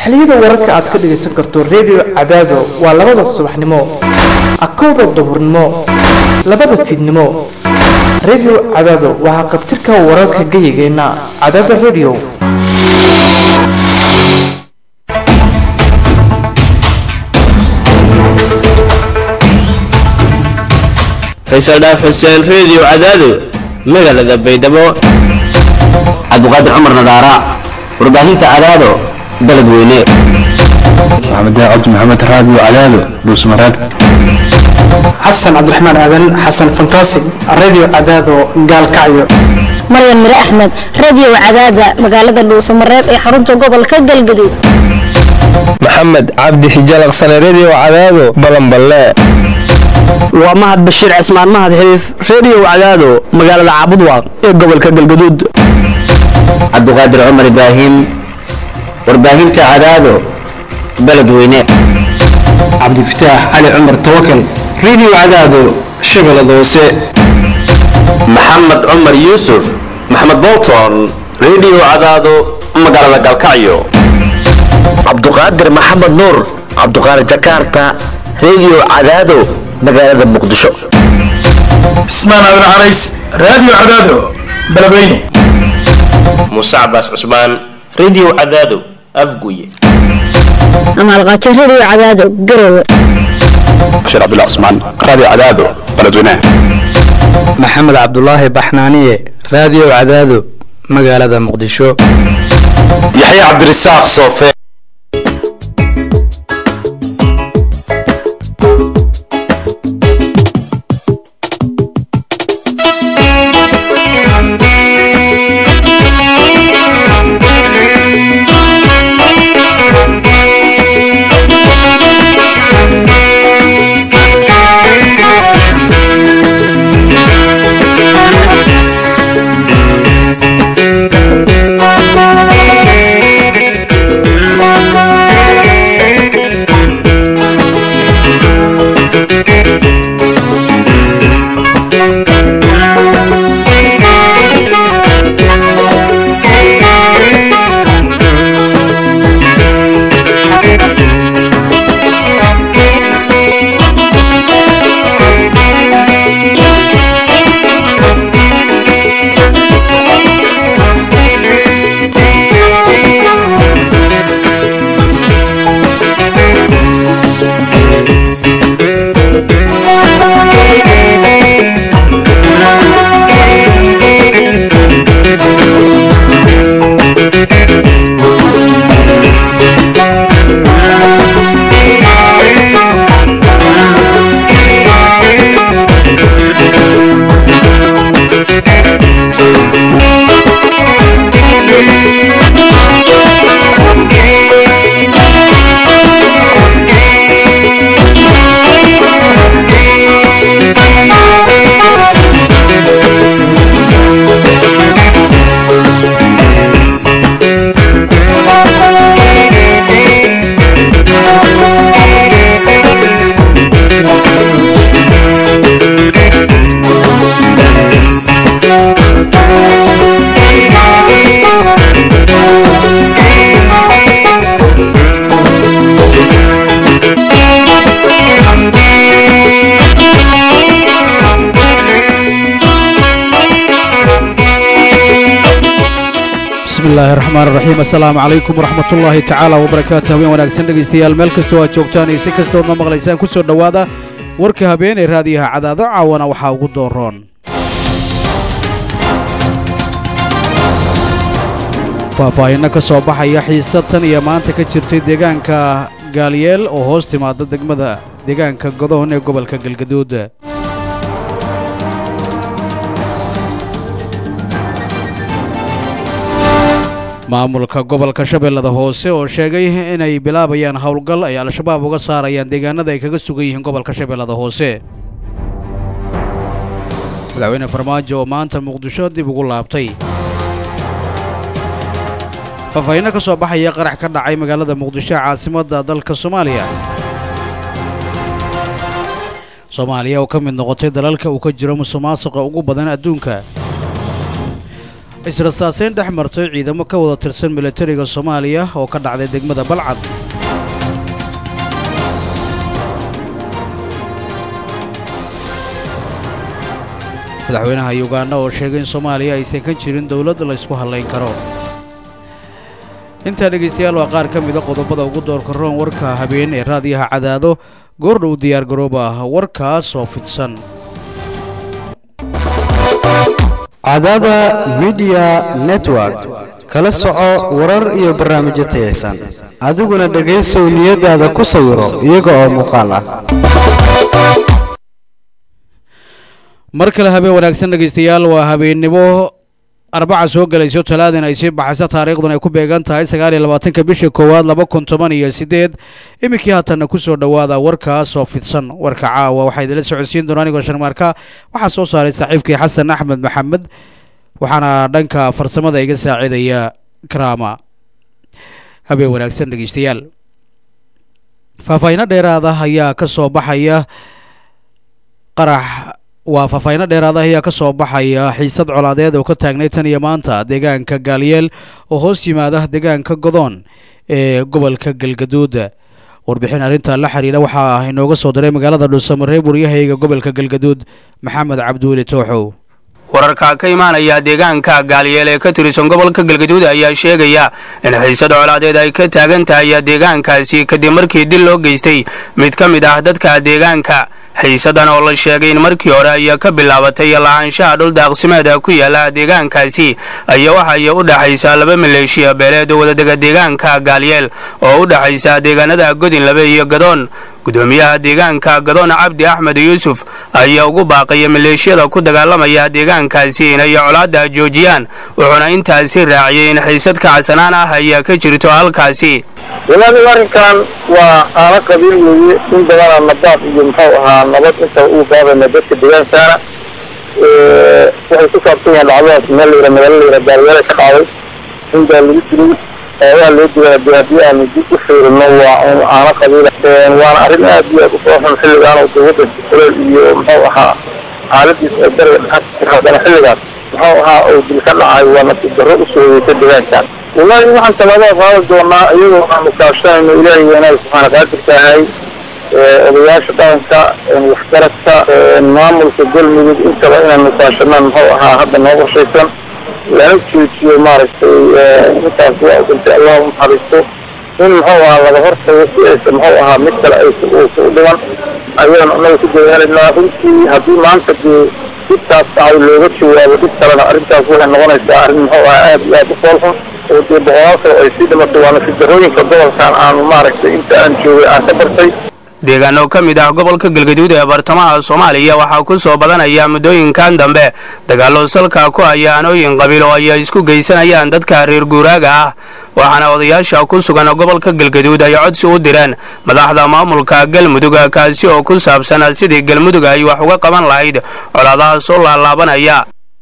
xiliyada wararka aad ka dhagaysan karto redio cadaado waa labada subaxnimo akowda duhurnimo labada fiidnimo redio cadaado waa haqabtirka wararka geyigeenna cadaada redio faysal dhaaf xuseen reediyo cadaado magaalada baydhabo cabdiqaadir cumar nadaara warbaahinta cadaado baled weyne maxamed cabdi maxamed raadiyo cadaado dhuusmareeb xasan cabdiraxmaan aadan xasan fantaasig radio cadaado gaalkacyo maryan mire axmed radio cadaada magaalada dhuusamareeb ee xarunta gobolka galgaduud maxamed cabdi xijalaqsane redio cadaado balanballe waa mahad bashiir cismaan mahad xiriif redio cadaado magaalada caabudwaaq ee gobolka galgaduud cabdiqaadir cumar ibraahim warbaahinta cadaado baled weyne cabdifataax cali cumar tawakal radio cadaado shabeellada hoose maxamed cumar yuusuf maxamed bolton redio cadaado magaalada galkacyo cabduqaadir maxamed nuur cabduqaadir jakarta redio cadaado magaalada muqdisho cismaan aadan carays radio cadaado beledweyne muuse cabaas cusmaan redio cadaado afguye amaalqaajo radio cadaado garowe bashiir cabdullah cusmaan radio cadaado beledweyne maxamed cabdulaahi baxnaaniye radio cadaado magaalada muqdisho yaxya cabdirasaaq soofe bismillahi raxmaan raxiim assalaamu calaykum waraxmatullaahi tacaala wabarakaatu habeen wanaagsan dhegaystayaal meel kastoo aad joogtaan iyo si kastoodna maqlaysaan ku soo dhowaada warka habeen ee raadiyaha cadaado caawana waxaa ugu dooroon faahfaahinno ka soo baxaya xiisa tan iyo maanta ka jirtay deegaanka gaaliyeel oo hoos timaada degmada deegaanka godoon ee gobolka galgaduud maamulka gobolka shabeellada hoose oo sheegay inay bilaabayaan howlgal ay al-shabaab uga saarayaan deegaanada ay kaga sugan yihiin gobolka shabeellada hoose madaxweyne farmaajo oo maanta muqdisho dib ugu laabtay faahfaahinno ka soo baxaya qarax ka dhacay magaalada muqdisho caasimadda dalka soomaaliya soomaaliya oo ka mid noqotay dalalka uu ka jiro musuqmaasuqa ugu badan adduunka israsaaseyn dhex martay ciidamo ka wada tirsan milatariga soomaaliya oo ka dhacday degmada balcad madaxweynaha yuganda oo sheegay in soomaaliya aysan ka jirin dowlad laysku hadlayn karo intaa dhegaystayaal waa qaar ka mida qodobada ugu doorka roon warka habeen ee raadiyaha cadaado goordhow diyaar garooba ah warkaas oo fidsan cadaada midiya network kala soco warar iyo barnaamijyo tayaysan adiguna dhegaysow niyadaada ku sawiro iyaga oo muuqaal ah mar kale habeen wanaagsan dhegaystayaal waa habeennimo arbaca soo gelayso talaadin ay sii baxayso taariikhdun ay ku beegan tahay sagaal iyo labaatanka bisha koowaad laba kun toban iyo siddeed iminkii haatanna ku soo dhowaada warkaas oo fidsan warka caawa waxaa idinla socodsiin doona anigoo sharmaarka waxaa soo saaray saaxiibkii xasan axmed maxamed waxaana dhanka farsamada iga saacidaya karaama habeen wanaagsan dhegeystayaal faahfaahiino dheeraada ayaa ka soo baxaya qarax waa faahfaahiino dheeraada ayaa ka soo baxaya xiisad colaadeed oo ka taagnay tan iyo maanta deegaanka gaaliyeel oo hoos yimaada deegaanka godoon ee gobolka galgaduud warbixin arrinta la xiriira waxaa inooga soo diray magaalada dhuusamareeb waryahayga gobolka galgaduud maxamed cabdiweli tooxow wararka ka imaanaya deegaanka gaaliyeel ee ka tirsan gobolka galgaduud ayaa sheegaya in xiisad colaadeed ay ka taagan tahay deegaankaasi kadib markii dil loo geystay mid ka mid ah dadka deegaanka xiisadan oo la sheegay in markii hore ayaa ka bilaabatay lahaanshaha dhul daaqsimeeda ku yaala deegaankaasi ayaa waxay u dhexaysaa laba maleeshiya beeleed oo wadadega deegaanka gaaliyeel oo u dhexaysa deegaanada godinlabe iyo gadoon gudoomiyaha deegaanka gadoon cabdi axmed yuusuf ayaa ugu baaqaya maleeshiyada ku dagaalamaya deegaankaasi inay colaadda joojiyaan wuxuuna intaasi raaciyay in xiisad kacsanaan ah ayaa ka jirto halkaasi walaalihi arrinkan waa aana qabiil weeye in badana nabaad iyo muxuu ahaa nabad inta uu gaadayna dadka deegaankaana waxay ku saabsan yahay dhacdadaas meel layira magaalo layira gaalyaala ka dhacday in baa lagu dilay waa loo digaa de haddii aanu dib u fiirino waa un aana qabiila waana arrin aad iyo aad u fooxun xilligaan oo dowladda kuleel iyo muxuu ahaa xaaladiisa ay bariga dhaxalka haddana xilligaas muxuu ahaa oo dil ka dhacay waa nasiib darro usoo yeesay deegaankan wallahi waxaan tallaabada qaadi doonaa iyagoo aanu kaashanayno ilaahay weynaha subxaana qaadirka ahay odayaasha dhaqanka waxgaradka maamulka galmudug intaba inaanu kaashanaan muxuu ahaa hadda noo qorshaysan lana joojiyo maaragtay intaas waa dhintay allah u naxariisto in muxuu ahaa laga hortago si aysa muxuu ahaa mid kale ay uusa u dhiman ayaan anaga ku dadaalaynaa runtii haddii maanta dee dhibtaas dhacay looga jawaabo dhib kalena arrintaas waxay noqonaysaa arrin muxuu ahaa aad iyo aad u foolxun oo dee boqolaal kale ay sii dhimatay waana sidarooyinka gobolkan aanu maaragtay inta aan joogay aan ka bartay deegaano ka mid ah gobolka galgaduud ee bartamaha soomaaliya waxaa ku soo badanaya muddooyinkan dambe dagaallo salka ku haya anooyin qabiil oo ay isku geysanayaan dadka reer guuraaga ah waxaana odayaasha ku sugan gobolka galgaduud ay codsi u direen madaxda maamulka galmudug kaasi oo ku saabsan sidii galmudug ay wax uga qaban lahayd colaadaha soo laalaabanaya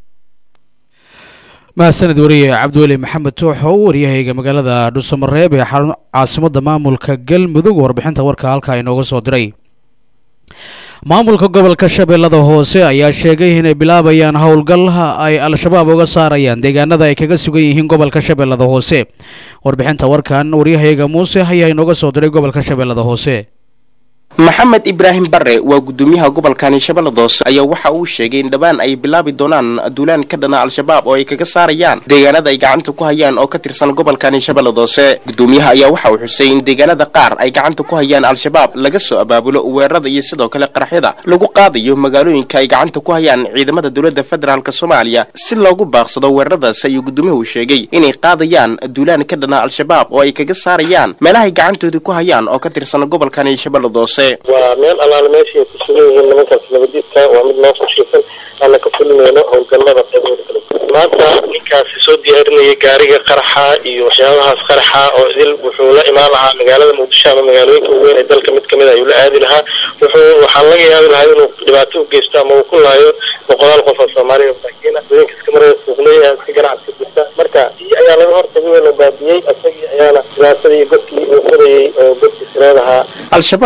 mahadsaned wariye cabdiweli maxamed tooxow waryahayga magaalada dhuusamareeb ee caasimada maamulka galmudug warbixinta warka halkaa inooga soo diray maamulka gobolka shabeellada hoose ayaa sheegay inay bilaabayaan howlgal ay al-shabaab uga saarayaan deegaanada ay kaga sugan yihiin gobolka shabeellada hoose warbixinta warkan waryahayga muuse ayaa inooga soo diray gobolka shabeellada hoose maxamed ibraahim bare waa gudoomiyaha gobolkani shabeellada hoose ayaa waxa uu sheegay in dhowaan ay bilaabi doonaan duulaan ka dhana al-shabaab oo ay kaga saarayaan deegaanada ay gacanta ku hayaan oo ka tirsan gobolkani shabeellada hoose gudoomiyaha ayaa waxa uu xusay in deegaanada qaar ay gacanta ku hayaan al-shabaab laga soo abaabulo weerarada iyo sidoo kale qaraxyada lagu qaadayo magaalooyinka ay gacanta ku hayaan ciidamada dowladda federaalk soomaaliya si loogu baaqsado weeraradaas ayuu gudoomiyuhu sheegay inay qaadayaan duulaan ka dhana al-shabaab oo ay kaga saarayaan meelahay gacantooda ku hayaan oo ka tirsan gobolkani shabeellada hoose waa meel allaale meesha ay ku sugan yihiin nimankaas nabadiidka waa mid noo qorshaysan aana ka fulinayno howlgallada qaybooda kale maanta ninkaasi soo diyaarinayay gaariga qaraxa iyo waxyaabahaas qaraxa oo idil wuxuu la imaan lahaa magaalada muqdisho ama magaalooyinka waaweyn ee dalka mid kamid ayuu la aadi lahaa wuxuu waxaa laga yaabi lahaa inuu dhibaato u geysto ama uu ku laayo boqolaal qof oo soomaaliya masaakiin ah haweenka iska marada suuqley iska ganacsi jirta marka iyo ayaa laga hortagay oo la baabiyey isagii ayaana dhibaatada iyo godkii uu furayay oo godkii sireed ahaa al-shabaab ayaa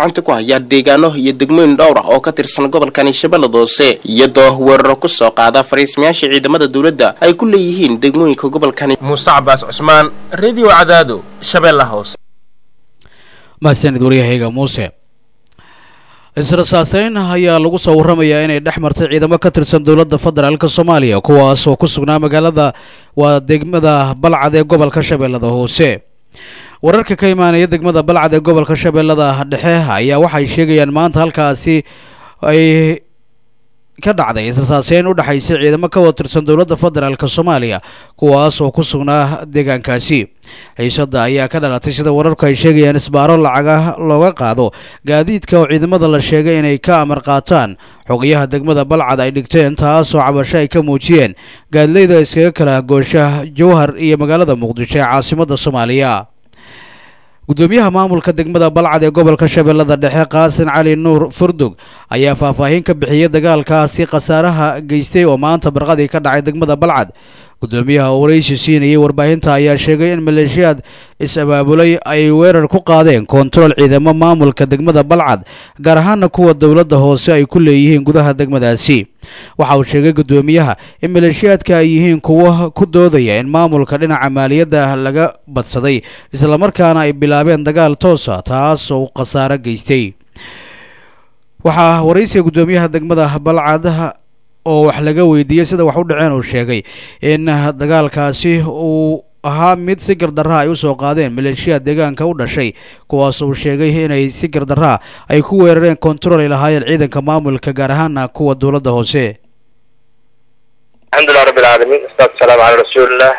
gacanta ku hayaan deegaano iyo degmooyin dhowr ah oo ka tirsan gobolkani shabeellada hoose iyadoo weeraro ku soo qaada fariismayaasha ciidamada dowladda ay ku leeyihiin degmooyinka gobolkani muuse cabaas cusmaan radio cadaado shabeella hoose mahadsanid waryahayga muuse israsaaseyn ayaa lagu soo warramayaa inay dhex martay ciidamo ka tirsan dowladda federaalk soomaaliya kuwaas oo ku sugnaa magaalada waa degmada balcad ee gobolka shabeellada hoose wararka ka imaanaya degmada balcad ee gobolka shabeellada dhexe ayaa waxay sheegayaan maanta halkaasi ay ka dhacday israsaaseyn u dhexaysay ciidamo ka wada tirsan dowladda federaalk soomaaliya kuwaas oo ku sugnaa deegaankaasi xiisadda ayaa ka dhalatay sida wararku ay sheegayaan isbaaro lacaga looga qaado gaadiidka oo ciidamada la sheegay inay ka amar qaataan xogayaha degmada balcad ay dhigteen taasoo cabasho ay ka muujiyeen gaadleyda iskaga kala goosha jowhar iyo magaalada muqdisho ee caasimadda soomaaliya gudoomiyaha maamulka degmada balcad ee gobolka shabeellada dhexe qaasin cali nuur furdug ayaa faahfaahin ka bixiyey dagaalkaasi khasaaraha geystay oo maanta barqadii ka dhacay degmada balcad gudoomiyaha oo waraysi siinayay warbaahinta ayaa sheegay in maleeshiyaad is-abaabulay ay weerar ku qaadeen koontarool ciidamo maamulka degmada balcad gaar ahaana kuwa dowladda hoose ay ku leeyihiin gudaha degmadaasi waxa uu sheegay gudoomiyaha in maleeshiyaadka ay yihiin kuwo ku doodaya in maamulka dhinaca maaliyadda laga badsaday islamarkaana ay bilaabeen dagaal toosa taas oo khasaaro geystay waxaa waraysiga gudoomiyaha degmada balcad oo wax laga weydiiyey sida wax u dhaceen uu sheegay in dagaalkaasi uu ahaa mid si gardarraa ay usoo qaadeen maleeshiyaad deegaanka u dhashay kuwaas uu sheegay inay si gardarraa ay ku weerareen kontarool ay lahaayeen ciidanka maamulka gaar ahaana kuwa dowladda hoose alxamdulilah rabbi alcaalamiin wasalaatu wasalaamu calaa rasuulillah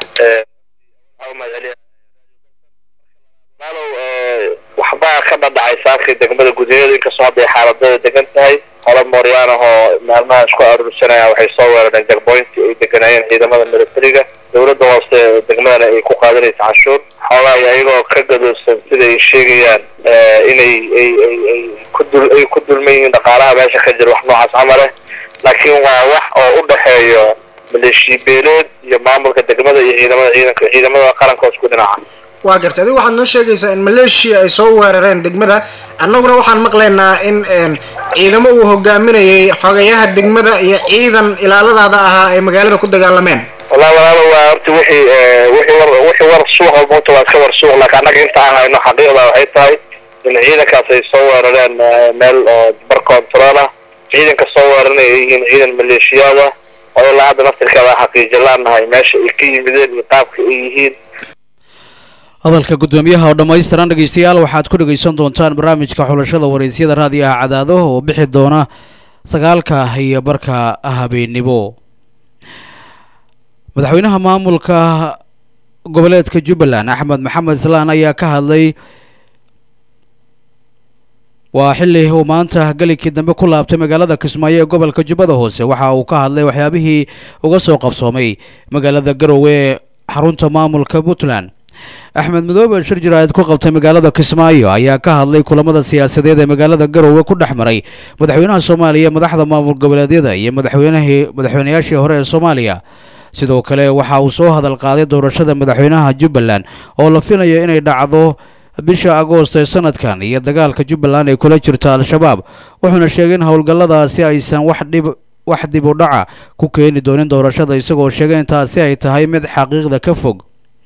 maalow waxbaa ka dhadhacay saakii degmada gudaheeda inkastoo hadday xaaladada degan tahay qolo mooryaan ah oo maalmaha isku aruursanaya waxay soo weerareen jagboynti ay deganaayeen ciidamada militariga dowladda hoose degmadana ay ku qaadanaysa canshuur xoogaa ayagoo ka gadoosan sida ay sheegayaan inay ay ay ay ku dul ay ku dulman yihiin dhaqaalaha meesha ka jira wax noocaas camale laakiin waa wax oo u dhexeeyo maleeshiya beeleed iyo maamulka degmada iyo ciidamada ciidanka ciidamada qaranka oo isku dhinaca waa gartay adigu waxaad noo sheegaysaa in maleeshiya ay soo weerareen degmada annaguna waxaan maqlaynaa in ciidamo uu hogaaminayay xogayaha degmada iyo ciidan ilaaladaada ahaa ay magaalada ku dagaalameen wallahi walaalo waa horta wixii wixii war wixii war suuqa moota waa iska war suuq laakiin annaga inta aan hayno xaqiiqda waxay tahay in ciidankaas ay soo weerareen meel oo bar control ah ciidanka soo weeraranay ay yihiin ciidan maleeshiyaad ah oo ilaa hadda naftirkeeda xaqiijo laanahay meesha ay ka yimideen iyo qaabka ay yihiin hadalka gudoomiyaha oo dhammaystiran dhegeystayaal waxaad ku dhegeysan doontaan barnaamijka xulashada waraysyada raadiyaha cadaado oo bixi doona sagaalka iyo barka habeennimo madaxweynaha maamulka goboleedka jubbaland axmed maxamed islaan ayaa ka hadlay waa xilli uu maanta gelinkii dambe ku laabtay magaalada kismaayo ee gobolka jubbada hoose waxa uu ka hadlay waxyaabihii uga soo qabsoomay magaalada garowe ee xarunta maamulka puntland axmed madoobe shir jiraayad ku qabtay magaalada kismaayo ayaa ka hadlay kulamada siyaasadeed ee magaalada garowe ku dhex maray madaxweynaha soomaaliya madaxda maamul goboleedyada iyo madaxweynahii madaxweynayaashii hore ee soomaaliya sidoo kale waxa uu soo hadal qaaday doorashada madaxweynaha jubbaland oo la filayo inay dhacdo bisha agoost ee sanadkan iyo dagaalka jubbaland ay kula jirto al-shabaab wuxuuna sheegay in howlgalladaasi aysan wax dhib wax dib u dhaca ku keeni doonin doorashada isagoo sheegay in taasi ay tahay mid xaqiiqda ka fog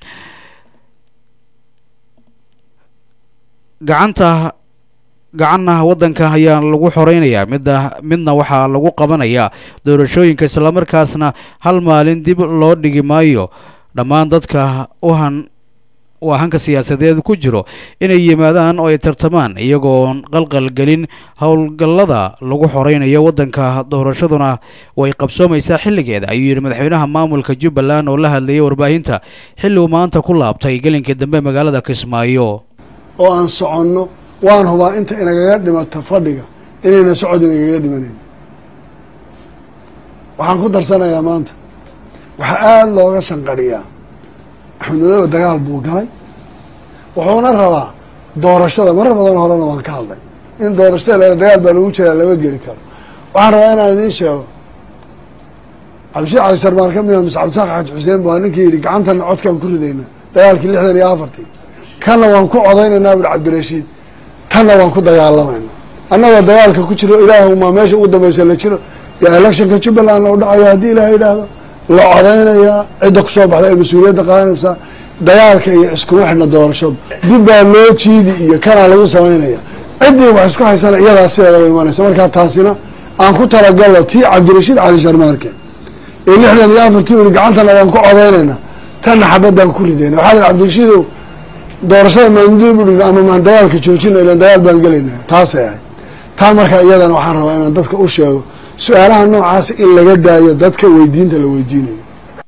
gacanta gacanna waddanka ayaa lagu xoreynayaa midda midna waxaa lagu qabanayaa doorashooyinka islamarkaasna hal maalin dib loo dhigi maayo dhammaan dadka uhan uu hanka siyaasadeed ku jiro inay yimaadaan oo ay tartamaan iyagoon qalqalgelin howlgallada lagu xoreynayo waddanka doorashaduna way qabsoomaysaa xilligeeda ayuu yidhi madaxweynaha maamulka jubbaland oo la hadlayay warbaahinta xilli uu maanta ku laabtay gelinkii dambe magaalada kismaayo oo aan soconno waan hubaa inta inagaga dhimato fadhiga inayna socod inagaga dhimanayn waxaan ku darsanayaa maanta waxaa aada looga shanqadhiyaa axmed madoobe dagaal buu galay wuxuuna rabaa doorashada marar badan horena waan ka hadlay in doorashada la dagaal baa lagu jiraa lama geli karo waxaan rabaa inaan idiin sheego cabdishiid cali sarmaan ka mida mise cabdisaaq xaaji xuseen baa ninkii yidhi gacantana codkaan ku ridayna dagaalkii lixdan iyo afartii kanna waan ku codaynaynaa buri cabdirashiid tanna waan ku dagaalamayna annagoo dagaalka ku jiro ilaahuma meesha ugu dambaysa la jiro yaa electionka jubbalandna u dhacaya haddii ilaah yidhaahdo la codaynayaa cidda kusoo baxda ay mas-uuliyadda qaadanaysaa dagaalka iyo iskuma xidhna doorashadu dib baa loo jiidi iyo kanaa lagu samaynaya ciddii wax isku haysana iyadaa sideeda u imanaysa markaa taasina aan ku talagalno tii cabdirashiid cali sharmaarke ee lixdan iyo afartii uri gacantana waan ku codaynayna tanna xabadaan ku ridayna waxaa la cabdirashiidow doorashada maamudii budhigna ama maan dagaalka joojina ilan dagaal baan gelayna taasay ahayd taa markaa iyadana waxaan rabaa inaan dadka u sheego su-aalaha noocaas in laga daayo dadka weydiinta la weydiinayo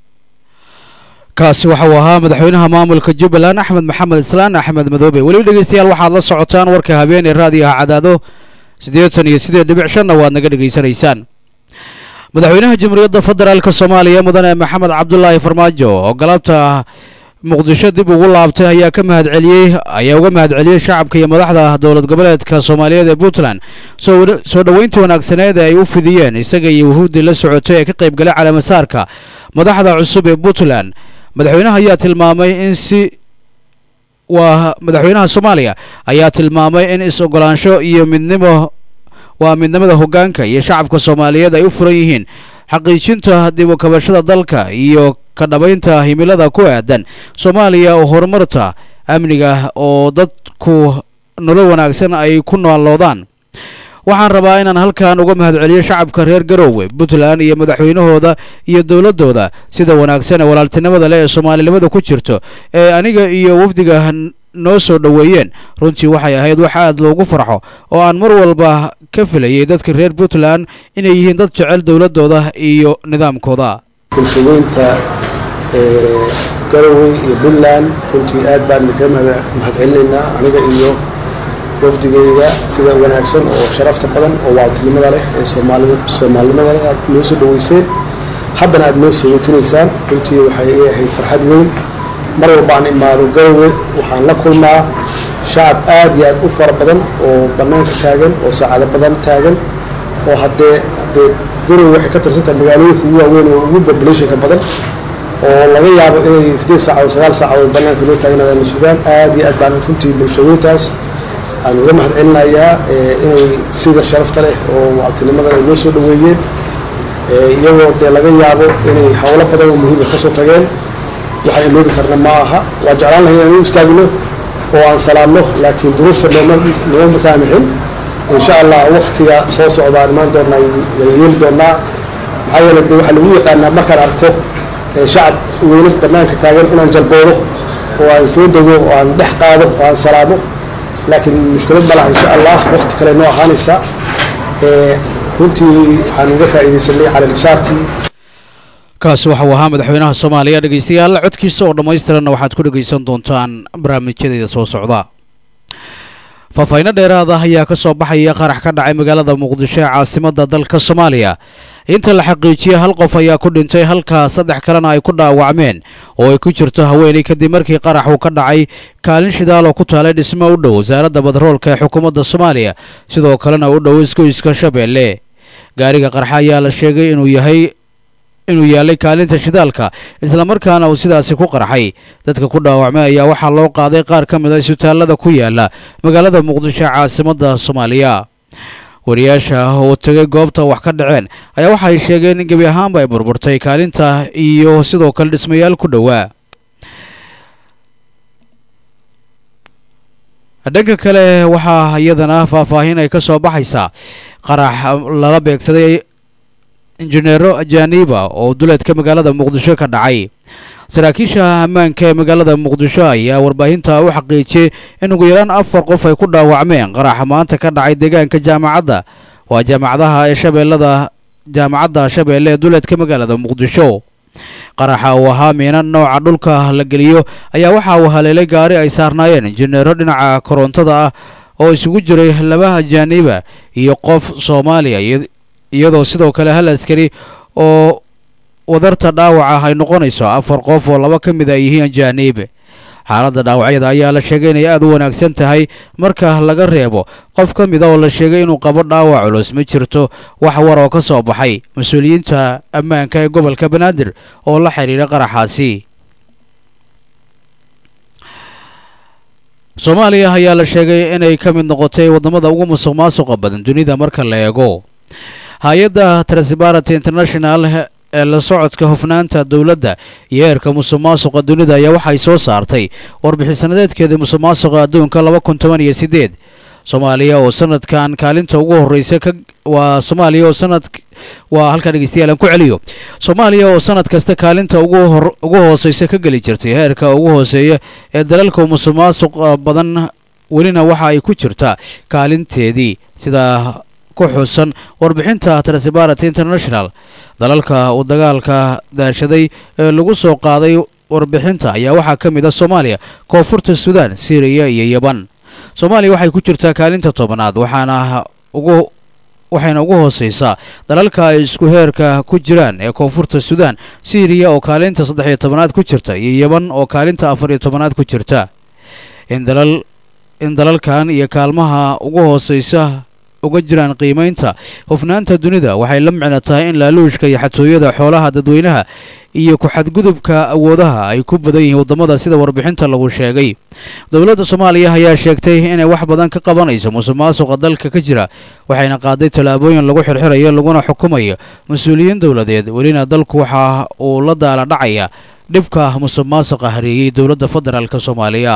kaasi waxa uu ahaa madaxweynaha maamulka jubbaland axmed maxamed islaan axmed madoobe weliba dhegeystayaal waxaad la socotaan warka habeenee raadiyaha cadaado siddeetan iyo siddeed dhibic shanna waad naga dhegaysanaysaan madaxweynaha jamhuuriyadda federaalka soomaaliya mudane maxamed cabdulaahi farmaajo oo galabta muqdisho dib ugu laabtay ayaa ka mahadceliyey ayaa uga mahadceliyey shacabka iyo madaxda dowlad goboleedka soomaaliyeed ee puntland soo dhoweynta wanaagsaneed ee ay u fidiyeen isaga iyo wuhuuddii la socotay ee ka qayb galay calaamasaarka madaxda cusub ee puntland madaxweynaha ayaa tilmaamay in si waa madaxweynaha soomaaliya ayaa tilmaamay in is-ogolaansho iyo midnimo waa midnimada hoggaanka iyo shacabka soomaaliyeed ay u furan yihiin xaqiijinta dib u kabashada dalka iyo ka dhabaynta himilada ku aadan soomaaliya oo horumarta amniga oo dadku nolol wanaagsan ay ku nooloodaan waxaan rabaa inaan halkan uga mahadceliyo shacabka reer garoowe puntland iyo madaxweynahooda iyo dowladooda sida wanaagsan ee walaaltinimada leh ee soomaalinimada ku jirto ee aniga iyo wafdiga noo soo dhoweeyeen runtii waxay ahayd wax aad loogu farxo oo aan mar walba ka filayay dadka reer puntland inay yihiin dad jecel dowladooda iyo nidaamkooda bulshaweynta garowe iyo puntland runtii aad baan idinkaga mahadcelinaynaa aniga iyo wafdigayga sida wanaagsan oo sharafta badan oo waaltinimada leh ee soomaalinimada leh aad noo soo dhaweyseen haddana aad noo soo weytinaysaan runtii waxay ii ahayd farxad weyn mar walba aan imaado garowe waxaan la kulmaa shacab aad iyo aad u fara badan oo bannaanka taagan oo saacado badan taagan oo haddee haddee garowe waxay ka tirsantahay magaalooyinka ugu waaweyn oo ugu populationka badan oo laga yaabo inay siddeed saacadood sagaal saacadood bannaanka loo taaganaadaan sugaan aad iyo aad baan runtii bulshaweyntaas aan uga mahad celinayaa inay sida sharafta leh oo waaltinimadan ay noo soo dhoweeyeen iyagoo dee laga yaabo inay howlo badan oo muhiima ka soo tageen waxaan iloobi karna ma aha waa jeclaan lahay inaan u istaagno oo aan salaamno laakiin duruufta nooma nooma saamixin insha allah waktiga soo socda aan imaan doonaa yeeli doonaa maxaa yeele dee waxaa lagu yaqaanaa markaan arko shacab weyne bannaanka taagan inaan jalboodo oo aan soo dego oo aan dhex qaado oo aan salaamo laakiin mushkilad ma laha insha allah wakti kale noo ahaanaysa runtii waxaan uga faa'iidaysanay calalisaarkii kaasi waxa uu ahaa madaxweynaha soomaaliya dhegeystayaal codkiisa oo dhammaystiranna waxaad ku dhegaysan doontaan barnaamijyadeeda soo socda faahfaahinno dheeraad ah ayaa ka soo baxaya qarax ka dhacay magaalada muqdisho ee caasimadda dalka soomaaliya inta la xaqiijiyey hal qof ayaa ku dhintay halka saddex kalena ay ku dhaawacmeen oo ay ku jirto haweeney kadib markii qarax uu ka dhacay kaalin shidaal oo ku taalay dhismo u dhow wasaaradda badroolka ee xukuumadda soomaaliya sidoo kalena u dhow isgoyska shabeelle gaariga qarxa ayaa la sheegay inuu yahay inuu yaalay kaalinta shidaalka islamarkaana uu sidaasi ku qarxay dadka ku dhaawacmay ayaa waxaa loo qaaday qaar ka mid a isbitaallada ku yaala magaalada muqdisho ee caasimadda soomaaliya wariyaasha oo tegay goobta wax ka dhaceen ayaa waxay sheegeen in gebi ahaanba ay burburtay kaalinta iyo sidoo kale dhismayaal ku dhowaa dhanka kale waxaa iyadana faahfaahin ay ka soo baxaysaa qarax lala beegsaday injineero ajaniba oo duleedka magaalada muqdisho ka dhacay saraakiisha ammaanka ee magaalada muqdisho ayaa warbaahinta u xaqiijiyey in ugu yaraan afar qof ay ku dhaawacmeen qaraxa maanta ka dhacay deegaanka jaamacadda waa jaamacadaha ee shabeellada jaamacadda shabeelle ee duleedka magaalada muqdisho qaraxa uu ahaa miina nooca dhulka la geliyo ayaa waxa uu haleelay gaari ay saarnaayeen injineero dhinaca korontada ah oo isugu jiray laba ajaaniba iyo qof soomaaliya iyadoo sidoo kale hal askari oo wadarta dhaawaca ay noqonayso afar qof oo laba ka mid a yihiin ajaaniib xaaladda dhaawacyada ayaa la sheegay inay aad u wanaagsan tahay marka laga reebo qof ka mid a oo la sheegay inuu qabo dhaawac culus ma jirto wax war oo ka soo baxay mas-uuliyiinta ammaanka ee gobolka banaadir oo la xidhiidha qaraxaasi soomaaliya ayaa la sheegay inay ka mid noqotay waddamada ugu musuq maasuqa badan dunida marka la eego hay-adda transparenty international ee la socodka hufnaanta dowladda iyo heerka musuq maasuqa dunida ayaa waxay soo saartay warbixisanadeedkeedii musuq maasuqa adduunka laba kun toban iyo sideed soomaaliya oo sanadkan kaalinta ugu horreysa ka waa soomaaliya oo sanad waa halkaa dhegeystayaal aan ku celiyo soomaaliya oo sanad kasta kaalinta ugu hor ugu hooseysa ka geli jirtay heerka ugu hooseeya ee dalalka musuq maasuq badan welina waxa ay ku jirtaa kaalinteedii sida ku xusan warbixinta transparenty international dalalka uu dagaalka daashaday ee lagu soo qaaday warbixinta ayaa waxaa ka mid ah soomaaliya koonfurta suudaan syriya iyo yaban soomaaliya waxay ku jirtaa kaalinta tobanaad waxaana ugu waxayna ugu hooseysaa dalalka ay isku heerka ku jiraan ee koonfurta suudaan syriya oo kaalinta saddex iyo tobanaad ku jirta iyo yaban oo kaalinta afar iyo tobanaad ku jirta in dalal in dalalkan iyo kaalmaha ugu hooseysa uga jiraan qiimaynta hufnaanta dunida waxay la micno tahay in laaluushka iyo xatooyada xoolaha dadweynaha iyo ku-xadgudubka awoodaha ay ku badan yihiin waddamada sida warbixinta lagu sheegay dowladda soomaaliya ayaa sheegtay inay wax badan ka qabanayso musuq maasuqa dalka ka jira waxayna qaaday tallaabooyin lagu xirxirayo laguna xukumayo mas-uuliyiin dowladeed welina dalku waxa uu la daala dhacaya dhibka musuq maasuqa hareeyey dowladda federaalk soomaaliya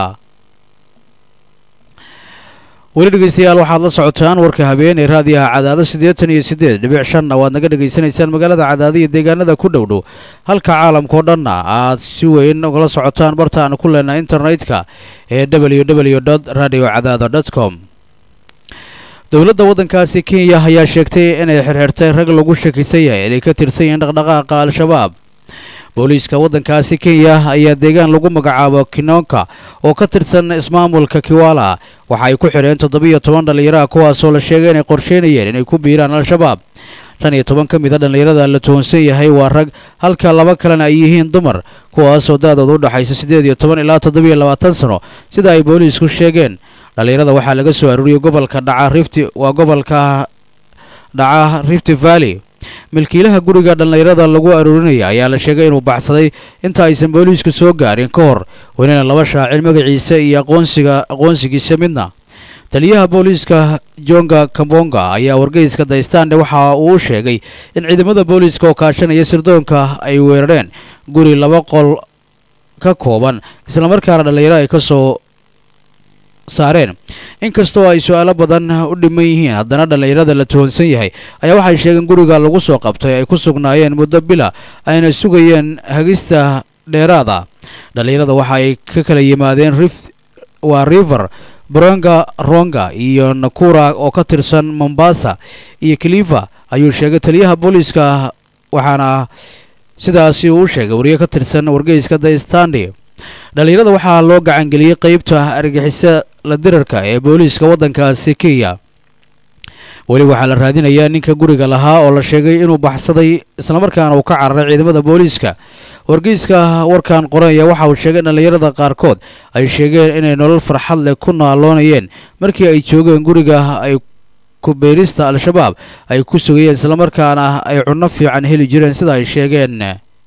weli dhegeystayaal waxaad la socotaan warka habeen ee raadiyaha cadaado siddeetan iyo siddeed dhibic shanna waad naga dhegaysanaysaan magaalada cadaado iyo deegaanada ku dhow dhow halka caalamkao dhanna aad si weyn ugala socotaan barta aan ku leenahay internetka ee w w dot radio cadaado dot com dowladda waddankaasi kenya ayaa sheegtay inay xirxirtay rag lagu shakisan yahay inay ka tirsan yihiin dhaqdhaqaaqa al-shabaab booliiska waddankaasi kenya ayaa deegaan lagu magacaabo kinonka oo ka tirsan ismaamulka kiwala waxa ay ku xidheen toddobiyo toban dhallinyaraha kuwaasoo la sheegay inay qorsheynayeen inay ku biiraan al-shabaab shan iyo toban ka mid a dhallinyarada la tuhunsan yahay waa rag halka laba kalena ay yihiin dumar kuwaasoo da-dooda u dhexaysa siddeed iyo toban ilaa toddobiyo labaatan sano sida ay booliisku sheegeen dhallinyarada waxaa laga soo aruuriyey gobolka dhaca rifti waa gobolka dhaca rifti valley milkiilaha guriga dhallinyarada lagu aruurinaya ayaa la sheegay inuu baxsaday inta aysan booliisku soo gaarin ka hor welina laba shaacir magaciisa iyo aqoonsiga aqoonsigiisa midna taliyaha booliiska jonga kambonga ayaa wargeyska daystande waxa uu u sheegay in ciidamada booliiska oo kaashanaya sirdoonka ay weerareen guri laba qol ka kooban islamarkaana dhallinyaro ay ka soo saareen inkastoo ay su-aalo badan u dhiman yihiin haddana dhallinyarada la tuhunsan yahay ayaa waxay sheegeen guriga lagu soo qabtay ay ku sugnaayeen muddo bila ayna sugayeen hagista dheeraada dhallinyarada waxa ay ka kala yimaadeen rif waa river bronga ronga iyo nakura oo ka tirsan mombasa iyo kilifa ayuu sheegay taliyaha booliiska waxaana sidaasi uu sheegay wariye ka tirsan wargeyska the standi dhallinyarada waxaa loo gacangeliyey qeybta argixisa la dirarka ee booliiska waddankaasi kenya weli waxaa la raadinayaa ninka guriga lahaa oo la sheegay inuu baxsaday islamarkaana uu ka cararay ciidamada booliiska wargeyska warkan qoranaya waxa uu sheegay in dhallinyarada qaarkood ay sheegeen inay nolol farxad leh ku naaloonayeen markii ay joogeen guriga ay kubeerista al-shabaab ay ku sugayeen islamarkaana ay cunno fiican heli jireen sida ay sheegeen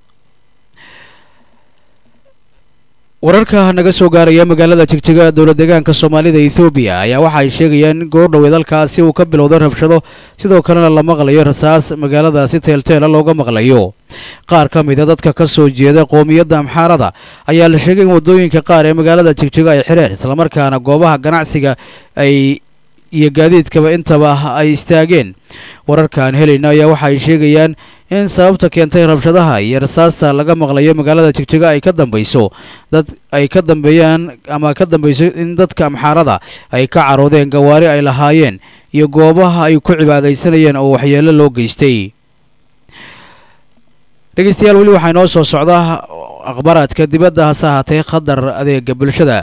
wararka naga soo gaaraya magaalada jigjiga dowla deegaanka soomaalida ethoobiya ayaa waxa ay sheegayaan in goordhoweed halkaasi uu ka bilowday rabshado sidoo kalena la maqlayo rasaas magaaladaasi teelteela looga maqlayo qaar ka mida dadka ka soo jeeda qoomiyadda amxaarada ayaa la sheegay in waddooyinka qaar ee magaalada jigjiga ay xidheen islamarkaana goobaha ganacsiga ay iyo gaadiidkaba intaba ay istaageen wararkaan helayna ayaa waxa ay sheegayaan in sababta keentay rabshadaha iyo rasaasta laga maqlayo magaalada jigjiga ay ka dambayso dad ay ka dambeeyaan ama ka dambayso in dadka amxaarada ay ka caroodeen gawaari ay lahaayeen iyo goobaha ay ku cibaadaysanayeen oo waxyeelo loo geystay dhegeystayaal weli waxaa inoo soo socda akhbaaraadka dibadda hase ahaatee khadar adeega bulshada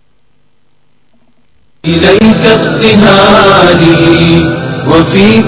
إليك ابتهالي وفيك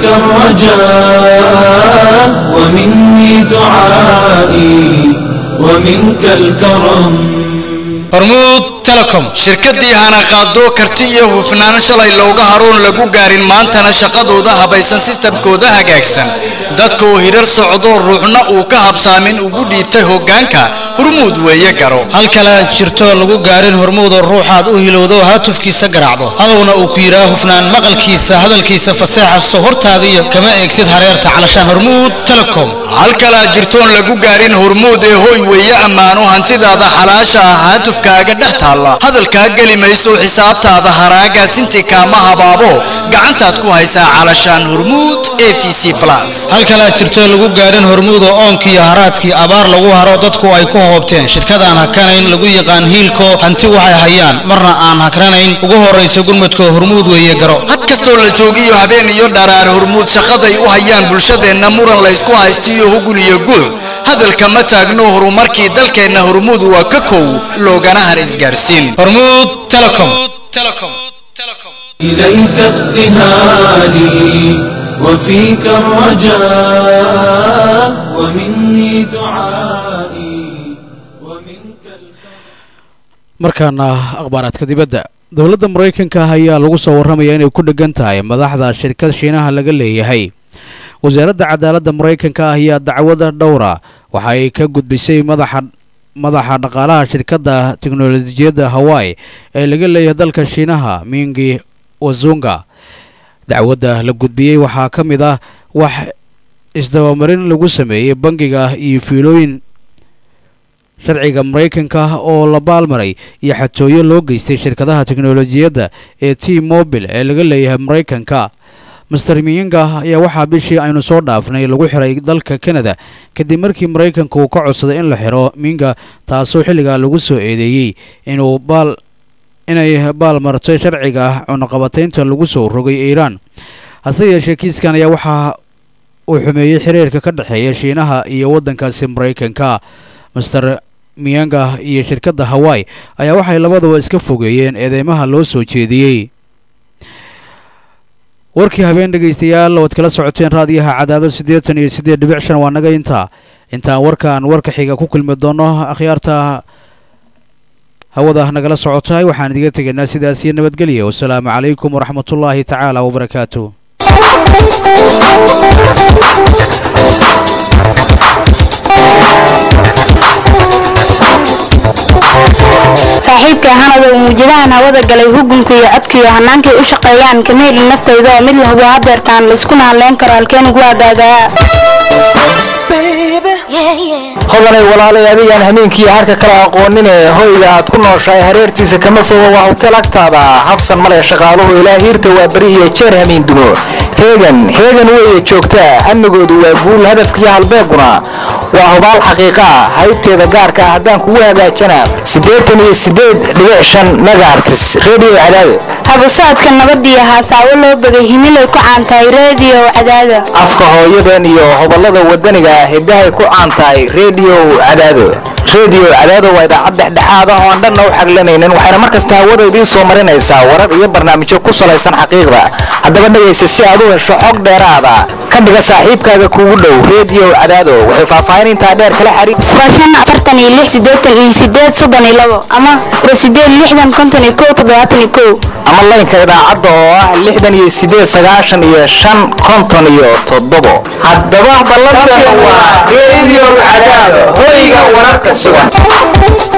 الرجاء ومني دعائي ومنك الكرم hormuud telecom shirkadii hanaqaado karti iyo hufnaan shalay looga haroon lagu gaarin maantana shaqadooda habaysan sistamkooda hagaagsan dadka oo hirar socdo ruuxna uu ka habsaamin ugu dhiibtay hoggaanka hurmuud weeye garo hal kale jirto lagu gaarin hormuudoo ruuxaad u hilowdo haatufkiisa garaacdo hadowna uu ku yidhaa hufnaan maqalkiisa hadalkiisa faseexa so hortaadiyo kama eegtid hareerta calashaan hormuud telecom hal kalaa jirtoon lagu gaarin hormuud ee hoy weeye ammaano hantidaada xalaasha ah haatufkaaga dhex taalla hadalkaa geli mayso xisaabtaada haraaga sinti kaama habaabo gacantaad ku haysaa calashaan hormuud e v c plus hal kalaa jirto lagu gaarin hormuudoo oonkiiyo haraadkii abaar lagu haro dadku ay ku hoobteen shirkadaan hakanayn lagu yaqaan hiilko hanti waxay hayaan marna aan hakranayn ugu horraysa gurmadka hormuud weeye garo had kastoo la joogiyo habeen iyo dharaar hormuud shaqaday u hayaan bulshadeenna muran laysku haystiyo hugul iyo guux hadalka ma taagno horumarkii dalkeenna hormuud waa ka kow loogana har isgaarsiin hormuud telecom إليك ابتهالي وفيك الرجاء ومني دعائي markaana akhbaaraadka dibadda dowladda maraykanka ah ayaa lagu soo warramaya inay ku dheggan tahay madaxda shirkad shiinaha laga leeyahay wasaaradda cadaaladda maraykanka ah ayaa dacwada dhowra waxa ay ka gudbisay madaxa madaxa dhaqaalaha shirkadda teknolojiyadda hawaii ee laga leeyahay dalka shiinaha mingi wazunga dacwadda la gudbiyey waxaa ka mid ah wax isdabamarin lagu sameeyey bangiga iyo fiilooyin sharciga maraykanka oo la baalmaray iyo xatooyo loo geystay shirkadaha teknolojiyadda ee t mobil ee laga leeyahay maraykanka master miyinga ayaa waxaa bishii aynu soo dhaafnay lagu xiray dalka kanada kadib markii maraykanka uu ka codsaday in la xiro minga taasoo xilligaa lagu soo eedeeyey inuu baal inay baalmartay sharciga cunaqabataynta lagu soo rogay iiraan hase yeeshee kiiskan ayaa waxaa uu xumeeyey xiriirka ka dhexeeya shiinaha iyo waddankaasi maraykanka master miyanga iyo shirkadda hawaii ayaa waxay labaduba iska fogeeyeen eedeymaha loo soo jeediyey warkii habeen dhegaystayaal oad kala socoteen raadiyaha cadaado siddeetan iyo siddeed dhibic shan waa naga intaa intaan warkaan warka xiga ku kulmi doono akhyaarta hawada nagala socotahay waxaan idiga tegaynaa sidaas iyo nabadgelya wasalaamu calaykum waraxmatullaahi tacaala wabarakaatu saaxiibka hanada uu muujadahan hawada galay hugunka iyo codkiiyo hannaankay u shaqeeyaan kama helin naftayda oo mid la hubo hadeertaan layskuna hadleyn karo halkeen ugu adaagaa hodanay walaalay adigaan hameenkii harka kala aqoonine hoyga aad ku nooshahay hareertiisa kama fogo waa hotel agtaada habsan male shaqaaluhu ilaa hiirta waa beri iyo jeer hamiin dumo heegan heegan weeye joogtaa amnigoodu waa guul hadafkiiyo halbeeguna waa hubaal xaqiiqa ah haybteeda gaarka ah haddaan kugu hagaajana siddeetan iyo siddeed dhibic shan megaartis redio cadaado haba socodka nabadiyo haasaawo loo begay himilay ku caantahay reediyo cadaada afka hooyadan iyo hoballada wadaniga ah hiddahay ku caan tahay redio cadaado redio cadaado waa idaacad dhexdhexaad ah oo aan dhanna u xaglanaynin waxayna mar kasta hawada idiin soo marinaysaa warar iyo barnaamijyo ku salaysan xaqiiqda haddaba dhegaysa si aad u hesho xog dheeraada ka dhiga saaxiibkaaga kuugu dhow redio cadaado waxay faahfaahin intaa dheer kala xariir furashan afartan iyo lix siddeetan iyo siddeed soddon iyo labo ama fura siddeed lixdan konton iyo kow toddobaatan iyo kow ama laynka idaacadda oo ah lixdan iyo siddeed sagaashan iyo shan konton iyo toddobo haddaba ballanteena waa redio cadaado hoyga wararka sugan